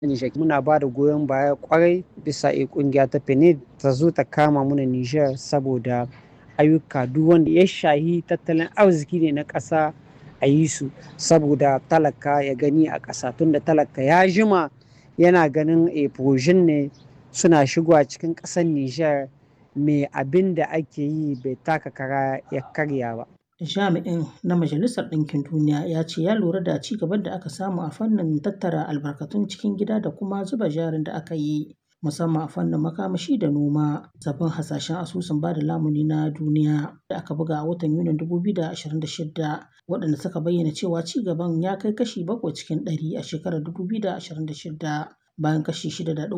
Nijar muna ba da goyon baya kwarai bisa a kungiya ta PNUD ta zo ta kama muna Nijar saboda ayyuka duk wanda ya shahi tattalin arziki ne na ƙasa a yi su saboda talaka ya gani a ƙasa tunda talaka ya jima yana ganin e ne suna shigowa cikin ƙasar Nijar me abin da ake yi bai taka kara ya karya ba. Jami'in na Majalisar Ɗinkin Duniya ya ce ya lura da ci gaban da aka samu a fannin tattara albarkatun cikin gida da kuma zuba jarin da aka yi musamman a fannin makamashi da noma. Sabbin hasashen asusun bada lamuni na duniya da aka buga a watan Yunin 2026 waɗanda suka bayyana cewa ci gaban ya kai kashi bakwai cikin ɗari a shekarar 2026 bayan kashi 6.3